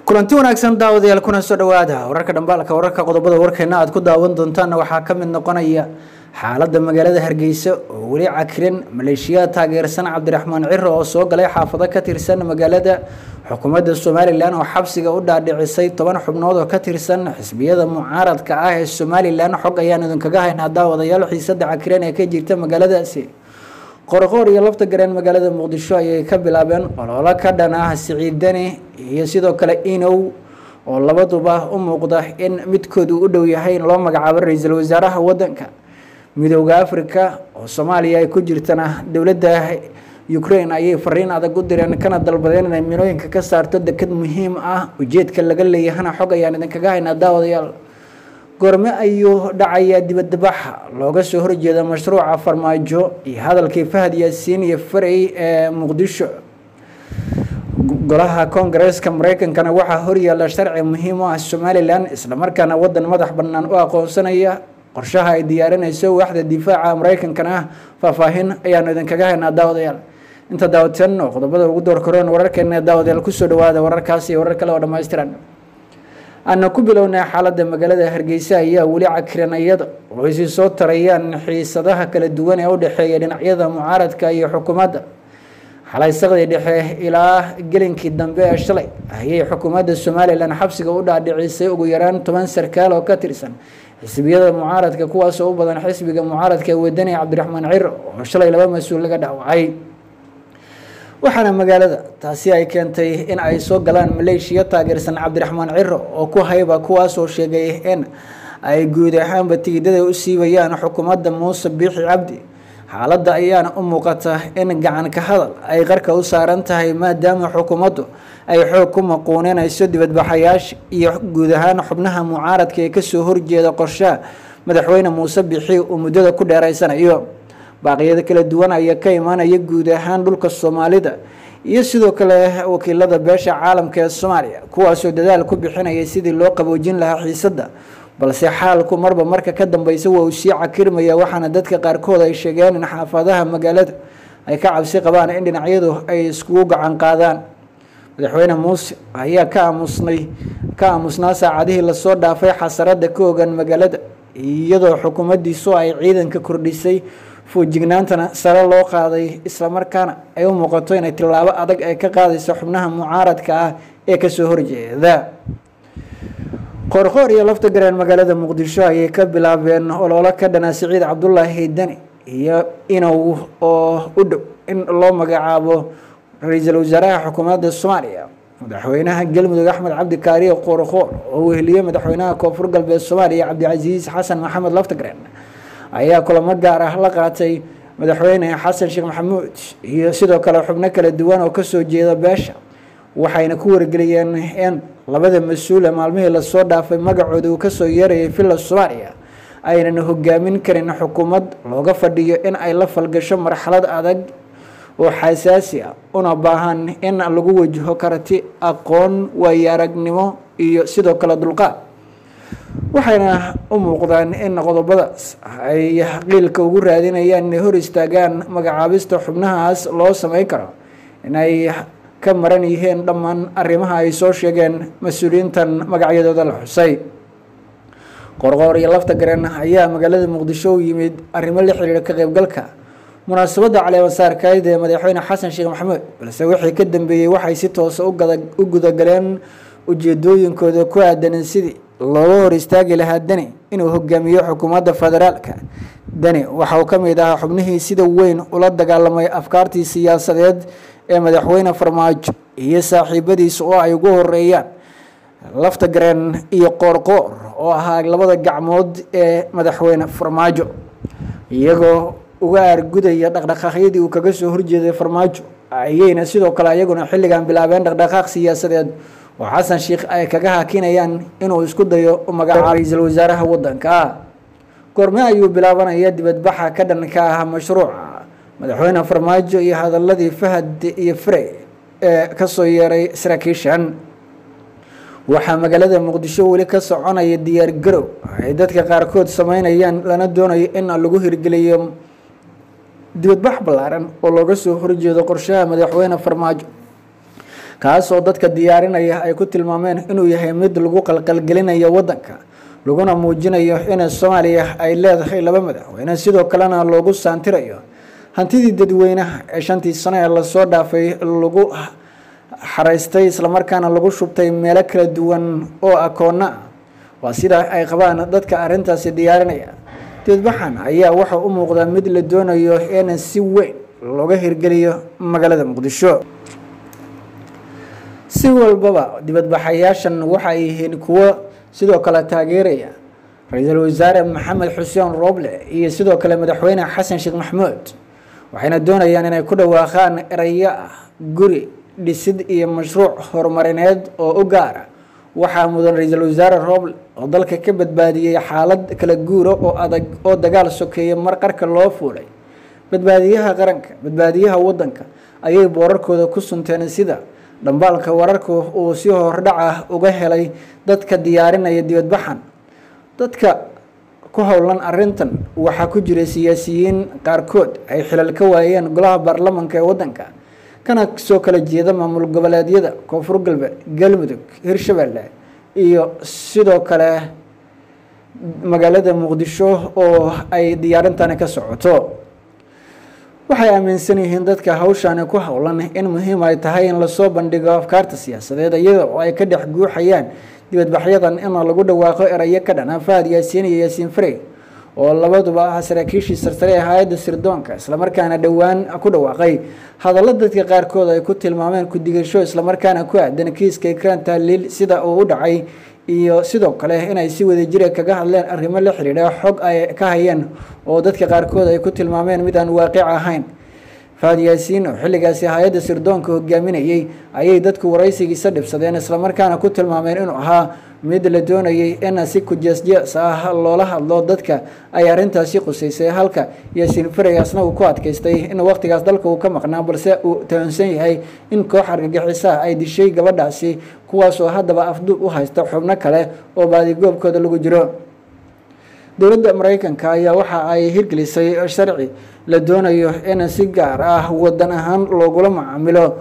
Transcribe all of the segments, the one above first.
kulanti wanaagsan daawadayaal kuna soo dhawaada wararka dhambaalka wararka qodobada warkeena aad ku daawan doontaanna waxaa ka mid noqonaya xaaladda magaalada hargeysa oo weli cakiran maleeshiyaad taageersan cabdiraxmaan ciro oo soo galay xaafado ka tirsan magaalada xukuumadda somalilan oo xabsiga u dhaadhicisay toban xubnood oo ka tirsan xisbiyada mucaaradka ah ee somalilan xog ayaan idinkaga haynaa daawadayaal xiisada cakiran ee ka jirta magaaladaasi qorqoor iyo lafta gareen magaalada muqdisho ayay ka bilaabeen ololo ka dhan ah siciidani iyo sidoo kale inow oo labaduba u muuqda in midkoodu u dhow yahay in loo magacaabo ra-iisul wasaaraha wadanka midooda africa oo soomaaliya ay ku jirtana dowladda ukraine ayay fariin adag u direen kana dalbadeen inay minooyinka ka saarto deked muhiim ah ujeedka laga leeyahana xog ayaan idinkaga haynaa daawadayaal goorme ayuu dhacayaa dibadbaxa looga soo horjeeda mashruuca farmaajo iyo hadalkii fahad yaasiin iyo farey ee muqdisho golaha koongareeska mareykankana waxaa horyaala sharci muhiim u ah somalilan islamarkaana wadan madax bannaan u aqoonsanaya qorshaha ay diyaarinayso waaxda difaaca mareykankana ah faahfaahin ayaanu idinkaga haynaa daawadayaal inta daawatan oo qodobada ugu door koreen wararkeena daawadayaal kusoo dhawaada wararkaas iyo warar kale oo dhammaystiran aana ku bilownay xaaladda magaalada hargeysa ayaa weli cakiran iyada oo ay sii soo tarayaan xiisadaha kala duwan ee u dhexeeya dhinacyada mucaaradka iyo xukuumadda xalay saqdii dhexe ilaa gelinkii dambe ee shalay ayay xukuumadda somalilan xabsiga u dhaadhicisay ugu yaraan toban sarkaal oo ka tirsan xisbiyada mucaaradka kuwaasoo u badan xisbiga mucaaradka ee wadani cabdiraxmaan ciro oo shalay laba mas-uul laga dhaawacay waxaana magaalada taasi ay keentay in ay soo galaan maleeshiya taageersan cabdiraxmaan ciro oo ku hayba kuwaasoo sheegay in ay guud ahaanba tigidada u siibayaan xukuumadda muuse biixi cabdi xaaladda ayaana u muuqata in gacan ka hadal ay qarka u saaran tahay maadaama xukuumaddu ay xoog ku maquuninayso dibadbaxayaasha iyo guud ahaan xubnaha mucaaradka ee kasoo horjeeda qorshaha madaxweyne muuse biixi uu muddada ku dheeraysanayo baaqyada kala duwan ayaa ka imaanaya guud ahaan dhulka soomaalida iyo sidoo kale wakiilada beesha caalamka ee soomaaliya kuwaasoo dadaal ku bixinaya sidii loo qaboojin lahaa xiisadda balse xaalku marba marka ka dambeysa waa uu sii cakirmaya waxaana dadka qaarkood ay sheegeen in xaafadaha magaalada ay ka cabsi qabaan in dhinacyadu ay iskugu gacan qaadaan madaxweyne muuse ayaa ka aamusnay ka aamusnaa saacadihii lasoo dhaafay xasarada ka ogan magaalada iyadoo xukuumaddiisu ay ciidanka kordhisay foojignaantana sare loo qaaday islamarkaana ay u muuqato inay tillaabo adag ay ka qaadayso xubnaha mucaaradka ah ee kasoo horjeeda qoorqoor iyo lafta gareen magaalada muqdisho ayay ka bilaabeen ololo ka dhana siciid cabdulaahi dani iyo inow oo u dhow in loo magacaabo ra-iisul wasaaraha xukuumadda soomaaliya madaxweynaha galmudug axmed cabdi kaariye qoorqoor oo weheliyey madaxweynaha koonfur galbeed soomaaliya cabdicasiis xasan maxamed laftagreen ayaa kulamo gaar ah la qaatay madaxweyne xasan sheekh maxamuud iyo sidoo kale xubno kala duwan oo kasoo jeeda beesha waxayna ku wargeliyeen in labada mas-uule maalmihii lasoo dhaafay magacooda uu kasoo yeerayay villa soomaaliya aynan hogaamin karin xukuumad looga fadhiyo in ay la falgasho marxalad adag oo xasaasi ah una baahan in lagu wajaho karti aqoon waayo aragnimo iyo sidoo kale dulqaad waxayna u muuqdaan in qodobadaas ay qiilka ugu raadinayaan inay hor istaagaan magacaabista xubnahaas loo sameyn karo inay ka maran yihiin dhammaan arrimaha ay soo sheegeen mas-uuliyiintan magacyadooda la xusay qorqoor iyo lafta garen ayaa magaalada muqdisho u yimid arrimo la xiriira ka qaybgalka munaasabadda caleemasaarkayd ee madaxweyne xasan sheekh maxamuud balse wixii ka dambeeyey waxay si toosa u gudagaleen ujeedooyinkooda ku aadan sidii looga hor istaagi lahaa deni inuu hogaamiyo xukuumadda federaalka deni waxa uu ka mid ahaa xubnihii sida weyn ula dagaalamay afkaartii siyaasadeed ee madaxweyne farmaajo iyo saaxiibadiisa oo ay ugu horeeyaan lafta gareen iyo qoorqoor oo ahaa labada gacmood ee madaxweyne farmaajo iyagoo uga aargudaya dhaqdhaqaaqyadii uu kaga soo horjeeday farmaajo ayayna sidoo kale iyaguna xilligan bilaabeen dhaqdhaqaaq siyaasadeed oo xasan sheekh ay kaga hakinayaan inuu isku dayo u magacaabo ra-iisul wasaaraha wadanka goorme ayuu bilaabanaya dibadbaxa ka dhanka ah mashruuca madaxweyne farmaajo iyo hadaladii fahad iyo frey ee kasoo yeeray saraakiishan waxaa magaalada muqdisho weli ka soconaya diyaar garow ay dadka qaarkood sameynayaan lana doonayo in lagu hirgeliyo dibadbax ballaaran oo looga soo horjeedo qorshaha madaxweyne farmaajo kaas oo dadka diyaarinaya ay ku tilmaameen inuu yahay mid lagu qalqalgelinayo waddanka laguna muujinayo in soomaaliya ay leedahay laba madaxweyne sidoo kalena loogu saantirayo hantidii dadweynaha ee shantii sano ee lasoo dhaafay lagu xaraystay islamarkaana lagu shubtay meelo kala duwan oo akoona ah waa sida ay qabaan dadka arrintaasi diyaarinaya dibadbaxan ayaa waxa u muuqdaa mid la doonayo in si weyn looga hirgeliyo magaalada muqdisho si walbaba dibadbaxayaashan waxa ay yihiin kuwo sidoo kale taageeraya ra-iisul wasaare maxamed xuseen rooble iyo sidoo kale madaxweyne xasan sheekh maxmuud waxayna doonayaan inay ku dhawaaqaan erayo ah guri dhisid iyo mashruuc horumarineed oo u gaara waxaa mudan ra-iisul wasaare rooble oo dalka ka badbaadiyey xaalad kala guura oo adag oo dagaal sokeeya mar qarka loo fuulay badbaadiyaha qaranka badbaadiyaha waddanka ayay boorarkooda ku sunteen sida dhambaalka wararka uu si hordhaca uga helay dadka diyaarinaya dibadbaxan dadka ku howlan arintan waxaa ku jira siyaasiyiin qaarkood ay xilal ka waayeen golaha baarlamanka ee waddanka kana soo kala jeeda maamul goboleedyada koonfur galbeed galmudug hirshabelle iyo sidoo kale magaalada muqdisho oo ay diyaarintani ka socoto waxay aaminsan yihiin dadka hawshani ku howlan in muhiim ay tahay in lasoo bandhigo afkaarta siyaasadeed iyada oo ay ka dhex guuxayaan dibadbaxyadan in lagu dhawaaqo erayo ka dhana fahad yaasiin iyo yaasiin farey oo labaduba ah saraakiishii sarsare ee hay-adda sirdoonka islamarkaana dhowaan ku dhawaaqay hadallo dadka qaarkood ay ku tilmaameen ku-digasho islamarkaana ku aadan kiiska ikran tahliil sida uu u dhacay iyo sidoo kale inay si wadajira kaga hadleen arrimo la xidhiidha xog ay ka hayeen oo dadka qaarkood ay ku tilmaameen mid aan waaqic ahayn fahad yaasiin oo xilligaasi hay-adda sirdoonka hogaaminayey ayay dadku waraysigiisa dhibsadeen islamarkaana ku tilmaameen inuu ahaa mid la doonayay in si kujeesjees ah loola hadlo dadka ay arrintaasi qusaysay halka yaasiin fareygaasna uu ku adkaystay in waqtigaas dalka uu ka maqnaa balse uu tahansan yahay in koox argagixisaha ay dishay gabadhaasi kuwaas oo haddaba afduub u haysta xubno kale oo baadigoobkooda lagu jiro dowladda mareykanka ayaa waxa ay hirgelisay sharci la doonayo in si gaar ah wadan ahaan loogula macaamilo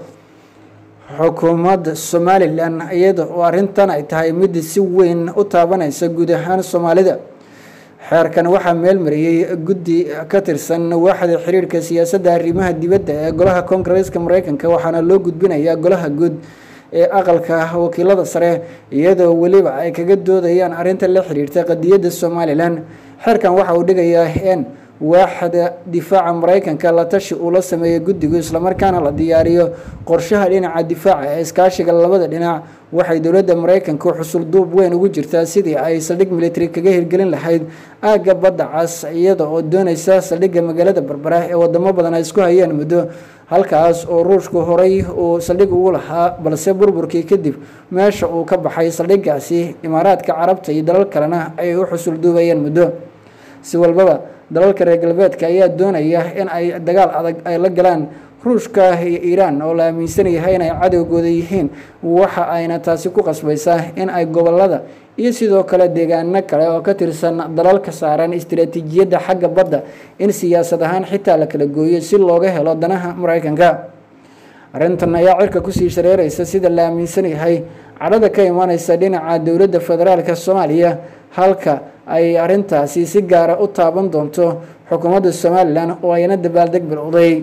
xukuumadda somalilan iyada oo arrintan ay tahay mid si weyn u taabanaysa guud ahaan soomaalida xeerkan waxaa meel mariyey guddi ka tirsan waaxda xiriirka siyaasadda arrimaha dibadda ee golaha koongareeska mareykanka waxaana loo gudbinayaa golaha guud ee aqalka wakiilada sare iyadoo weliba ay kaga doodayaan arrinta la xiriirta qadiyadda somalilan xeerkan waxa uu dhigayaa in waaxda difaaca mareykanka la tashi uu la sameeyo guddigu islamarkaana la diyaariyo qorshaha dhinaca difaaca ee iskaashiga labada dhinac waxay dowladda mareykanka xusul duub weyn ugu jirtaa sidii ay saldhig military kaga hirgelin lahayd aagga badda cas iyada oo doonaysa saldhigga magaalada berbera ee wadamo badan ay isku hayeen muddo halkaas oo ruushku horay uu saldhig ugu lahaa balse burburkii kadib meesha uu ka baxay saldhiggaasi imaaraadka carabta iyo dalal kalena ay u xusul duubayeen muddo si walbaba dalalka reer galbeedka ayaa doonaya in ay dagaal adag ay la galaan ruushka iyo iiraan oo la aaminsan yahay inay cadowgooda yihiin waxa ayna taasi ku qasbaysaa in ay gobolada iyo sidoo kale deegaano kale oo ka tirsan dalalka saaran istiraatiijiyadda xagga badda in siyaasad ahaan xitaa la kala gooyo si looga helo danaha mareykanka arrintan ayaa cirka kusii shareeraysa sida la aaminsan yahay cadhada ka imaneysa dhinaca dowladda federaalka soomaaliya halka ay arrintaasi si gaara u taaban doonto xukuumadda somalilan oo ayna dabaaldeg bilowday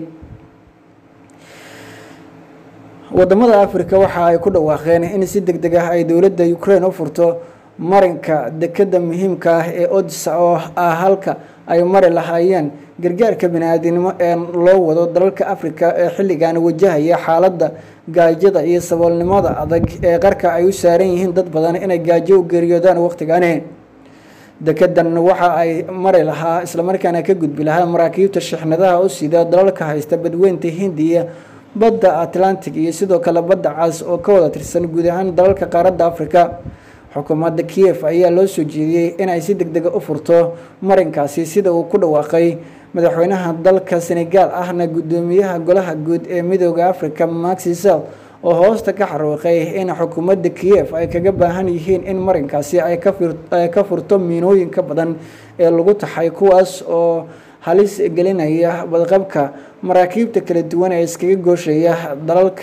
wadamada africa waxa ay ku dhawaaqeen in si deg deg ah ay dowladda ukraine u furto marinka dekeda muhiimka ah ee odsa oo ah halka ay mari lahaayeen gargaarka bani-aadinimo ee loo wado dalalka africa ee xilligan wajahaya xaaladda gaajada iyo saboolnimada adag ee qarka ay u saaran yihiin dad badan inay gaajo u geeriyoodaan waqtigani dekedan waxa ay mari lahaa islamarkaana ka gudbi lahaa maraakiibta shixnadaha u sida dalalka haysta badweynta hindiya badda atlantic iyo sidoo kale badda cas oo ka wada tirsan guud ahaan dalalka qaaradda africa xukuumadda kiev ayaa loo soo jeediyey in ay si deg dega u furto marinkaasi sida uu ku dhawaaqay madaxweynaha dalka senegal ahna guddoomiyaha golaha guud ee midooda africa maxisel oo hoosta ka xaruuqay in xukuumadda kiev ay kaga baahan yihiin in marinkaasi ay ka furto miinooyinka badan ee lagu taxay kuwaas oo halis gelinaya badqabka maraakiibta kala duwan ee iskaga gooshaya dalalka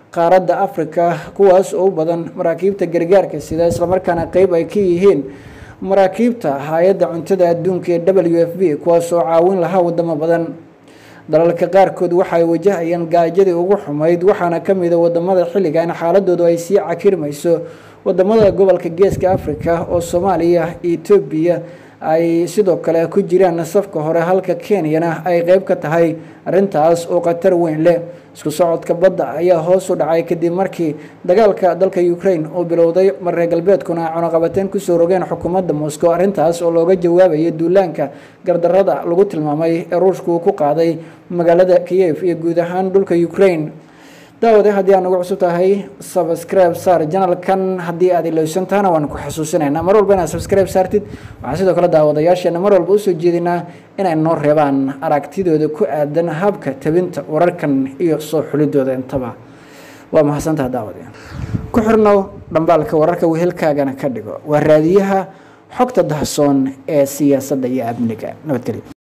qaaradda africa kuwaas oo u badan maraakiibta gargaarka sida islamarkaana qeyb ay ka yihiin maraakiibta hay-adda cuntada adduunka ee w f b kuwaas oo caawin lahaa wadamo badan dalalka qaarkood waxa ay wajahayaan gaajadii ugu xumayd waxaana kamid a wadamada xilligan xaaladoodu ay sii cakirmayso wadamada gobolka geeska africa oo soomaaliya etoobiya ay sidoo kale ku jiraan safka hore halka kenyana ay qeyb ka tahay arrintaas oo khatar weyn leh isku socodka badda ayaa hoos u dhacay kadib markii dagaalka dalka ukraine uu bilowday mareer galbeedkuna ay cunaqabateyn kusoo rogeen xukuumadda moscow arrintaas oo looga jawaabayay duulaanka gardarada lagu tilmaamay ee ruushka uu ku qaaday magaalada kiyev iyo guud ahaan dhulka ukraine daawade haddii aad nagu cusub tahay subscribe saar janalkan haddii aad ilowsantahana waan ku xasuusinaynaa mar walba inaad subscribe saartid waxaan sidoo kale daawadayaasheena mar walba usoo jeedinaa inay noo reebaan aragtidooda ku aadan habka tabinta wararkan iyo soo xulidooda intaba waa mahadsantaha daawade ku xirnow dhambaalka wararka wehelkaagana ka dhigo waa raadiyaha xogta dahsoon ee siyaasadda iyo amniga nabadgelyo